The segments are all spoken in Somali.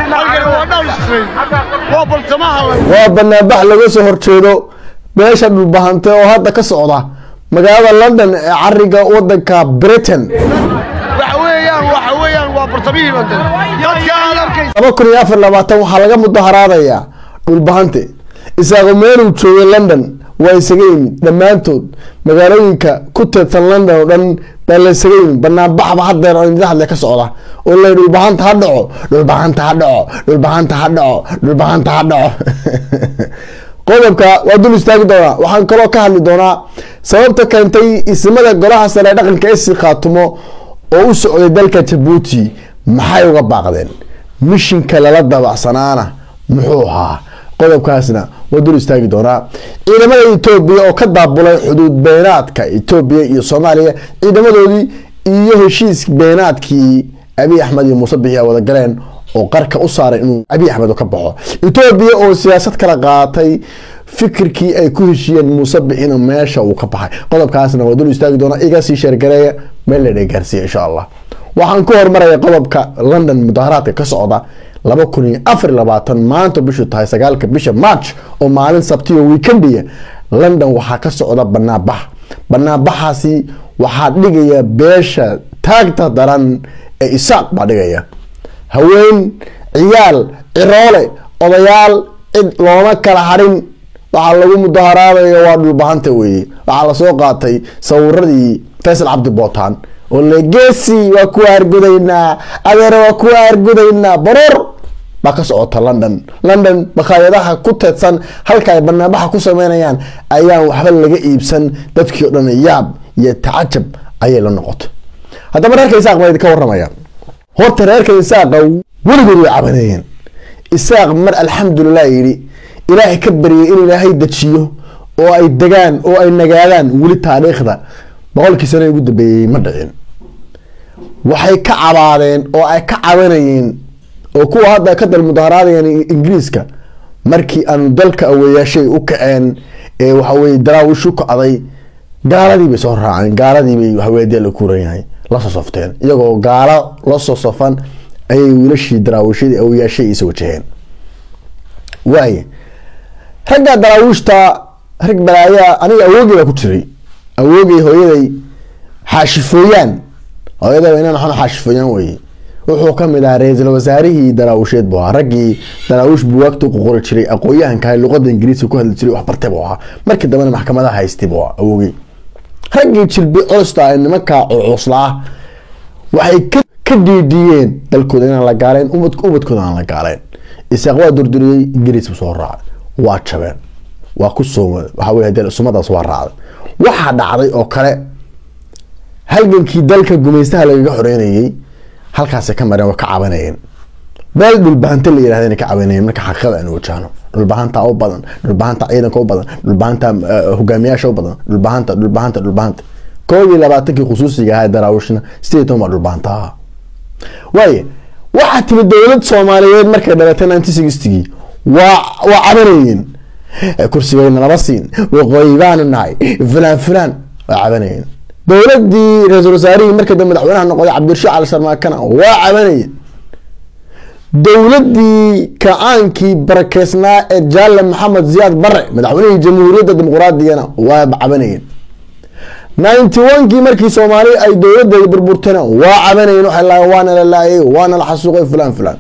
waa banaanbax laga soo horjeedo beesha dhulbahante oo hadda ka socda magaalada london ee cariga wadanka britain laba kun iyo afar labaatan waxaa laga mudaharaadayaa dhulbahante isaaqo meeluu joogay london waa isaga yimid dhammaantood magaalooyinka ku teedsan london oo dhan baa la isaga yimid banaanbaxba hadeer oo idin hadle ka socda oo la dhulbahanta ha dhaco dhulbahanta ha dhaco dhulbahanta ha dhaco dhulbahanta ha dhaco qodobka waa dul istaagi doonaa waxaan kaloo ka hadli doonaa sababta keentay ismada golaha sare ee dhaqanka esi khaatumo oo u socday dalka jabuuti maxay uga baaqdeen mishinka lala dabacsanaana muxuu ahaa qodobkaasna waa dul istaagi doonaa ciidamada etoobiya oo ka daabulay xuduud beenaadka etoobiya iyo soomaaliya ciidamadoodii iyo heshiis beenaadkii abiy axmed iyo muuse bixi a wada galeen oo qarka u saaray inuu abiy axmed ka baxo etoobiya oo siyaasad kala qaatay fikirkii ay ku heshiiyeen muuse bixina meesha uu ka baxay qodobkaasna waa dul istaagi doonaa iga sii sheergareeya meel la gaarsiiya insha allah waxaan ku hormaraya qodobka london mudaharaadka ka socda laba kun iyo afar labaatan maanta bishu tahay sagaalka bisha march oo maalin sabtiyo weekendiya london waxaa ka socda banaanbax banaanbaxaasi waxaa dhigaya beesha taagta daran ee isaaq baa dhigaya haween ciyaal ciroole odayaal cid looma kala harin waxaa lagu mudaharaadayo waa dhulbahanta weeye waxaa lasoo qaatay sawiradii faysal cabdi bootaan oo legeesi waa kuwa argudaynaa adeere waa kuwa argudaynaa baroor baa ka socota london london bakhaayadaha ku teedsan halka ay banaanbaxa ku sameynayaan ayaan waxba laga iibsan dadkii o dhan yaab iyo tacajab ayay la noqotay haddaba reerka isaaq baa idinka waramaya horta reerka isaaqa weligood way cabaneeyeen isaaq mar alxamdulilah yidhi ilaahay ka baryay in ilaahay dejiyo oo ay degaan oo ay nagaadaan weli taariikhda boqolkii sano ugu dambeeyey ma dhicin waxay ka cabaadeen oo ay ka cabanayeen oo kuwa hadda ka dal mudaharaadayeen ingiriiska markii aanu dalka aweeyaashay u kaceen ee waxaweye daraawish u kacday gaaladii bay soo raaceen gaaladii bay waxaweye dee la kuuran yahay lasoo softeen iyagoo gaalo lasoo sofan ayay wiilashii daraawiishadii aweeyaashay isa wajaheen waaye ragga daraawiishta rag balaayaa aniga awoogey baa ku jiray awoogey hooyaday xaashifooyaan hooyaday inaan waxaan xaashifooyaan weye wuxuu ka mid ahaa ra-iisul wasaarihii daraawisheed buu ahaa raggii daraawish buwaagta u qori jiray aqoon-yahanka luqada ingiriiska ku hadli jiray wax bartay buu ahaa markii dambena maxkamadaha haystay buu ahaa awoogey raggii jilbi culusta ee nimanka cuslaa waxay ka dhiidhiyeen dalkooda inaan la gaaleen ubadkooda aan la gaaleen isaaq waa durduriyey ingiriis buu soo raacay waa jabeen waa ku soo waxa wey hadee sumadaas waa raacday waxaa dhacday oo kale halgankii dalka gumaystaha lagaga xoreynayey halkaasay ka mareen waa ka cabanayeen meel dhulbahanta la yirahda ka cabanayeen marka xaqiiqada aan wajahno dhulbahanta u badan dhulbahanta ciidanka u badan dhulbahanta hogaamiyaasha u badan dhulbahanta dhulbahanta dhulbahanta koob iyo labaatankii khusuusiga ahaa daraawishna sideed toban baa dhulbahanta ahaa waaye waxaa timid dowlad soomaaliyeed markay dhalatay nineteen sixtygii waa waa cabanayeen kursigayna lama siin waqooyi baanu nahay fulaan fulaan waa cabanayeen dowladii ra-iisul wasaarihii markii dambe madaxweynaha noqday cabdirashiid cali sarmaakana waa cabanayeen dowladii kacaankii barakeysnaa ee jaale maxamed ziyaad bare madaxweynihii jamhuuriyadda dimuqraadiyana waa cabanayeen ninety one-kii markii soomaali ay dowladda burburtana waa cabanayeen waxay laayeen waana la laayay waana la xasuuqay fulaan fulaan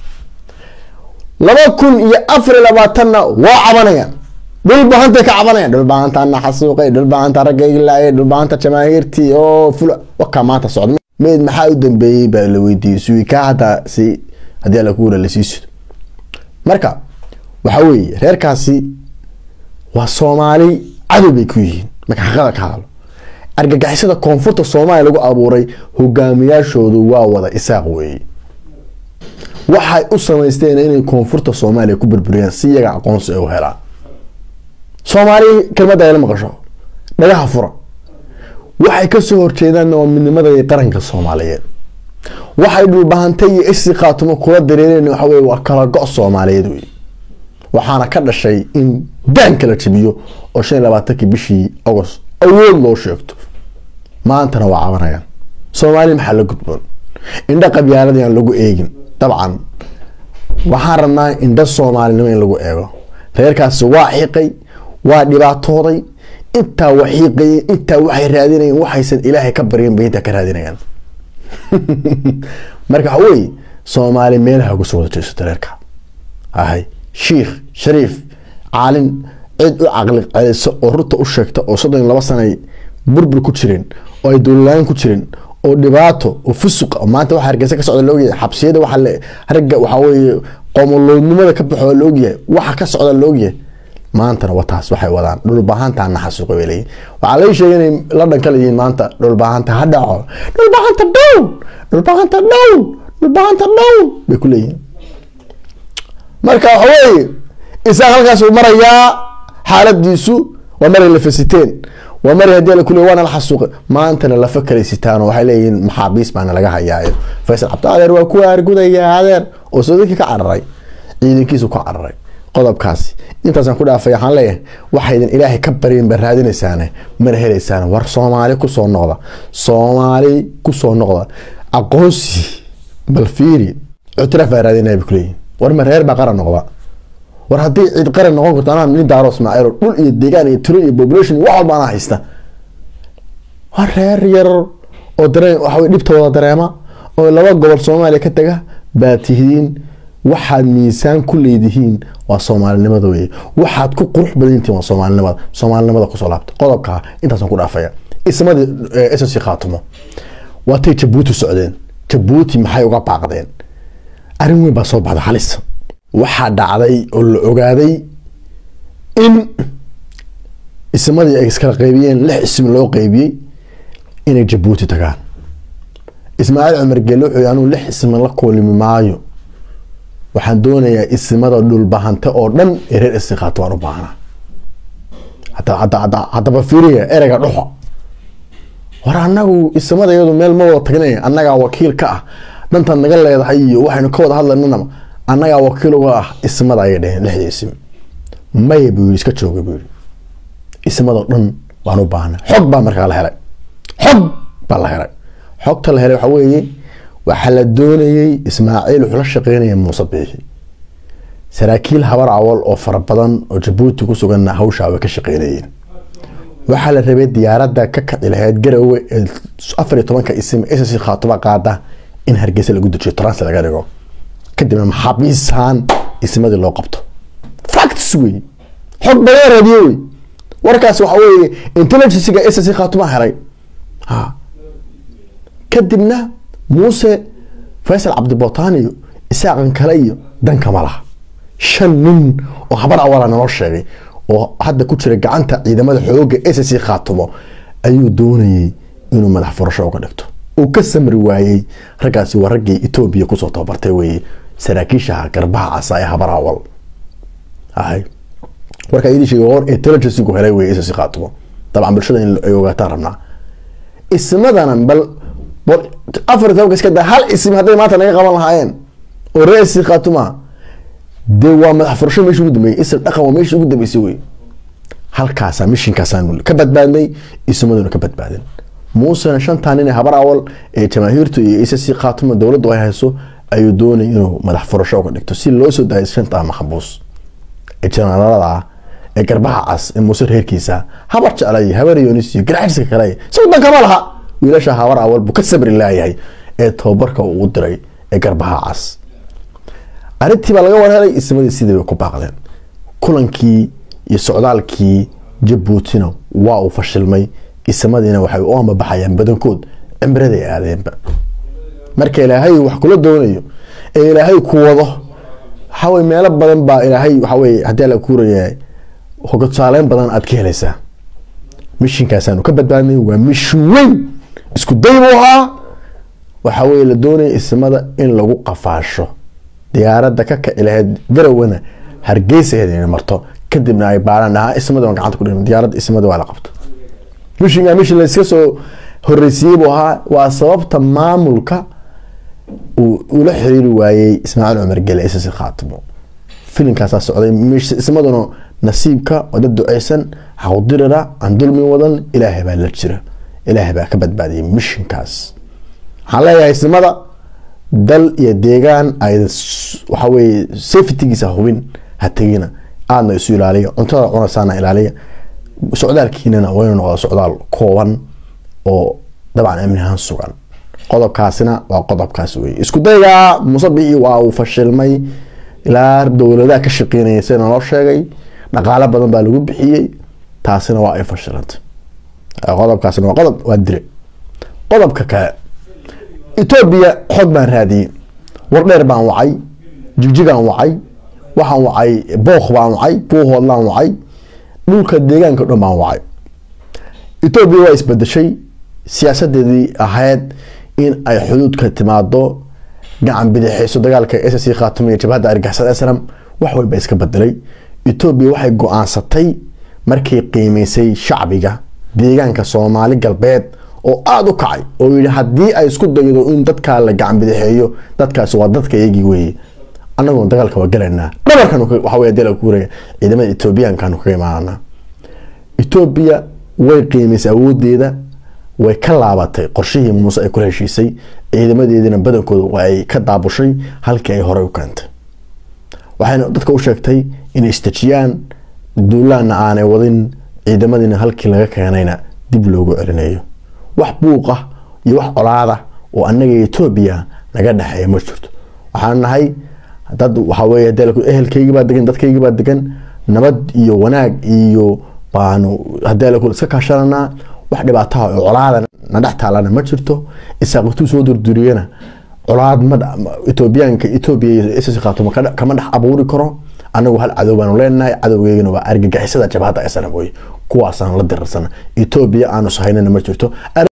laba kun iyo afar iyo labaatanna waa cabanayaan dhulbahantay ka cabanayaan dhulbahantaana xasuuqay dhulbahanta raggaygi laayay dhulbahanta jamaahiirtii oo fula wakaa maanta socda meyd maxaa u dambeeyey baa la weydiiyey suwi kaa haddaa si haddii alla kuura lasii sido marka waxa weeye reerkaasi waa soomaali cadow bay ku yihiin marka xaqada ka hadlo argagixisada koonfurta soomaaliya lagu abuuray hogaamiyaashoodu waa wada isaaq weeye waxay u samaysteen inay koonfurta soomaaliya ku burburiyaan si iyaga aqoonsi ay u helaan soomaali kelmadda ayla maqasho dhagaha fura waxay kasoo horjeedaan waa midnimada iyo qaranka soomaaliyeed waxay dhulbahantay iyo isi khaatumo kula dareereen waxa weye waa kala go' soomaaliyeed wey waxaana ka dhashay in daanka la jabiyo oo shan iyo labaatankii bishii agost awood loo sheegto maantana waa cabanayaan soomaali maxaa la gudboon indha qabyaalada aan lagu eegin dabcan waxaan rabnaa indho soomaalinimo in lagu eego reerkaasi waa xiiqay waa dhibaatooday intaa waa xiiqayeen intaa waxay raadinayeen waxaysan ilaahay ka baryan bay intaa ka raadinayaan marka waxa weeye soomaali meelaha uga soo wada jeesato reerka ahay shiikh shariif caalin cid u caqli celiso oo runta u sheegta oo soddon iyo laba sanay burbur ku jireen oo ay dowlalaan ku jireen oo dhibaato oo fusuq maanta waxa hargeysa ka socda laogyahay xabsiyada waxa ragga waxaa weeye qoomoloodnimada ka baxo la ogyahay waxa ka socda la ogyahay maantana wataas waxay wadaan dhulbaahanta naxasuuqa bay leeyihin waxaa lay sheegay inay london ka leeyihiin maanta dhulbaahanta ha dhaco dhulbaahanta down dhulbaahanta down dhulbaahanta down bay ku leeyihiin marka waxa weeye isaga halkaas uu marayaa xaaladiisu waa maray la fasiteen waa maray haddii la kuley waana la xasuuqay maantana lafa kale sitaan waxay leeyihiin maxaabiis baana laga hayaayo faysal cabdi adeer waa kuwa argudaya adeer oo soodinka ka cararay ciidankiisu ka cararay qodobkaasi intaasaan ku dhaafay waxaan leeyahay waxaydan ilaahay ka baryin ba raadinaysaane mana helaysaan war soomaali kusoo noqda soomaali kusoo noqda aqoonsi bal fiiri ictiraaf baa raadinaya bay kuleeyihin war ma reer baa qaran noqda war haddii cid qaran noqon karto anaa nin daaro ismaaciil dhul iyo deegaan iyo tiro iyo population wax walba anaa haysta waa reer yar oo dareen waxa wey dhibta wada dareema oo laba gobol soomaaliya ka taga baa tihiin waxaad miisaan ku leedihiin waa soomaalinimada weye waxaad ku qurux badantihiin waa soomaalinimada soomaalinimada kusoo laabta qodobka intaasaan ku dhaafaya ismadii ssc khaatumo waatay jabuuti socdeen jabuuti maxay uga baaqdeen arrin weyn baa soo baxda halis waxaa dhacday oo la ogaaday in ismadii ay iskala qaybiyeen lix ism loo qaybiyey inay jabuuti tagaan ismaaciil cumar geelle wuxuu anuu lix isma la koolimi maayo waxaan doonayaa ismada dhulbahante oo dhan ee reer istiqaato waan u baahnaa haddaba fiiriya ereyga dhuxa war anagu ismada iyadu meel ma wada tagnay annagaa wakiil ka ah dantaad naga leedahay iyo waxaynu ka wada hadlaynana annagaa wakiil uga ah ismada ayay dheheen lixda isim maya buu yiri iska jooga buu yiri ismadoo dhan waan u baahnaa xog baa markaa la helay xog baa la helay xogta la helay waxaa weeye waxaa la doonayey ismaaciil wuxuu la shaqeynaya muuse biixi saraakiil habar awal oo fara badan oo jabuuti ku suganna hawshaa way ka shaqeynayeen waxaa la rabay diyaaradda ka kaci lahayd garowe ee afar iyo tobanka isim ss khaatuba qaada in hargeysa lagu dejiyo trans laga dhigo kadibna maxaabiisaan ismadii loo qabto facts wey xog badan raadiye wey warkaas waxa weeye intelligencega ss khaatuma helay ha kadibna muuse faysal cabdibotaniyo isaaqan kale iyo dankama laha shan nin oo habar awala naloo sheegay oo hadda ku jira gacanta ciidamada xooga ssc khaatumo ayuu doonayey inuu madax furasho uga dhigto uu ka samri waayey raggaasi waa raggii etoobiya kusoo tababartay weye saraakiishaha garbaha casa ee habar awal ahay warkaa idin sheegay war intelligencegu helay weye ssc khaatumo dabcan bulshada in ay ogaataan rabnaa ismadana bal afar tobanka iska daa hal isim hadday maanta naga qaban lahaayeen oo reesi khaatuma dee waa madax furasho meesha ugu dambeeyey ism dhaqan waa meesha ugu dambeysay wey halkaasaa mishinkaasaan ka badbaadnay ismaduna ka badbaadin muusena shantaa nin ee habar awal ee jamaahiirtu iyo ssc khaatuma dowladdu ay hayso ayuu doonay inuu madax furasho uga dhigto si loo soo daayo shantaa maxbuus ee janaalada ah ee garbaha cas ee muuse reerkiisa habar jeclay habar yonis iyo garaajiska kale isagu dankama laha wiilasha habar awal buu ka sabri laayahay ee tababarka uu diray ee garbaha cas arrintii baa laga warhelay ismadii sidii bay ku baaqdeen kulankii iyo socdaalkii jabuutina waa uu fashilmay ismadiina waxay u amabaxayaan badankood cimraday aadeenba marka ilaahay wax kula doonayo ee ilaahay ku wado waxawey meelo badan baa ilaahay waxawey haddii la kuuraya hogasaaleyn badan aad ka helaysaa mishinkaasaanu ka badbaadnay waa mishin weyn isku day buu ahaa waxaa weye la doonaya ismada in lagu qafaasho diyaaradda ka kaci lahayd garowana hargeysaheed inay marto kadibna ay baaraan dhahaa ismada waan gacanta ku dhigno diyaaradda ismada waa la qabto mishinga mishin layska soo horreysiiyey buu ahaa waa sababta maamulka uu ula xiriiri waayey ismaaciil cumar gele isasi khaatimo filimkaasaa socday ismaduna nasiibka oo dad duceysan xawdirira aan dulmi wadan ilaahay baa la jira ilaahay baa ka badbaadiyay mishinkaas waxaan leeyahay ismada dal iyo deegaan ay waxaweye safetygiisa hubin ha tegina aadna isu ilaaliya cuntada cunasaana ilaaliya socdaalkiinana waynu noqda socdaal kooban oo dabcan amni ahaan sugan qodobkaasina waa qodobkaas wey isku daygaa musabici waa uu fashilmay ilaa dowladaha ka shaqeynaya sida naloo sheegay dhaqaalo badan baa lagu bixiyey taasina waa ay fashilantay qodobkaasina waa qodob waa dire qodobka kale etoobiya xog baan raadiyey wardheer baan wacay jigjigaan wacay waxaan wacay book baan wacay buuhoodlaan wacay dhulka deegaanka dhan baan wacay etoobiya waa isbedeshay siyaasadeedii ahayd in ay xuduudka timaado gacan bidixeyso dagaalka s c khaatumiya jabhadda argixisada snam wax walba iska bedelay etoobiya waxay go-aansatay markay qiimeysay shacbiga deegaanka soomaali galbeed oo aada u kacay oo yihi haddii ay isku daydo in dadkaa la gacan bidixeeyo dadkaasi waa dadka iyagii weeye anaguna dagaalka waa galaynaa dhabarkan waxawey deel kuuraya ciidamada etoobiyaankaanu kaga imaanana etoobiya way qiimaysay awoodeeda way ka laabatay qorshihii muuse ay kula heshiisay ciidamadeediina badankooda ay ka daabushay halkii ay horey u keentay waxayna dadka u sheegtay inay istajiyaan duulaanna aanay wadin ciidamadiina halkii laga keenayna dib loogu celinayo wax buuq ah iyo wax colaada oo anaga etoobiya naga dhexeeya ma jirto waxaan nahay dad waxawey ehelkaygibaa degan dadkaygibaa degan nabad iyo wanaag iyo baanu hadee iska kaashananaa wax dhibaataha oo colaada na dhex taalana ma jirto isaaqtuu soo durduriyana colaad etoobiyaanka etoobiya iyo khaatuma kama dhex abuuri karo anagu hal cadow baanu leenahay cadowgeygana waa argagixisada jabhadda snam wey kuwaasaan la dirarsana etoobiya aanu sahaynana ma jirto